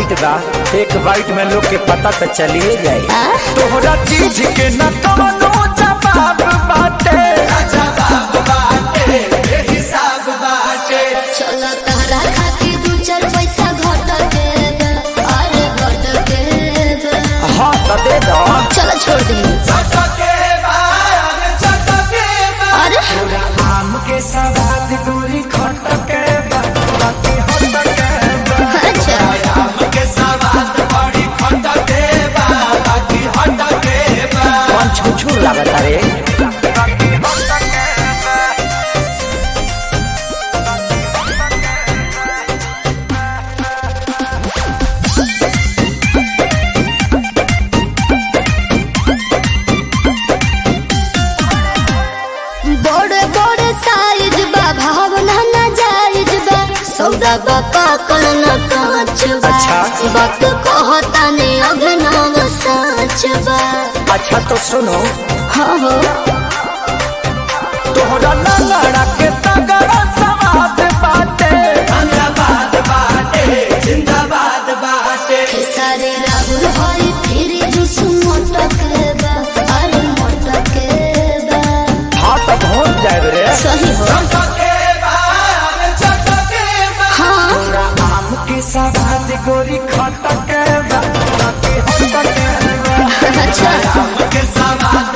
Tight बा एक bite में लोग के पता तो चलिए जाए आ? तोहरा चीज के न कवनो जवाब बाटे चलो तहरा खातिर दू चार पैसा घट के दे, अरे घट के दे। हाँ तो दे दो चलो छोड़ दे अरे आम के सवाद गोरी खटके बा बाकी हटके बा अच्छा कौन छुछू लागत रे बड़े बड़े साइज बा भावना ना जायज बा सौदा बा पाकल न कांच बा अच्छा। वक्त कहता ने अभिनव साच बा अच्छा तो सुनो हाँ हो तोहरा लंगड़ा के तगड़ा सवाद बाटे खेसारी राहुल हरी फिर जुस मोटक बा अरे मोटक बा हाँ तो पहुँच जाए रे सही हो हाँ तोरा आम के सवाद गोरी खटके बा बाकी हटके बा अच्छा के सवाद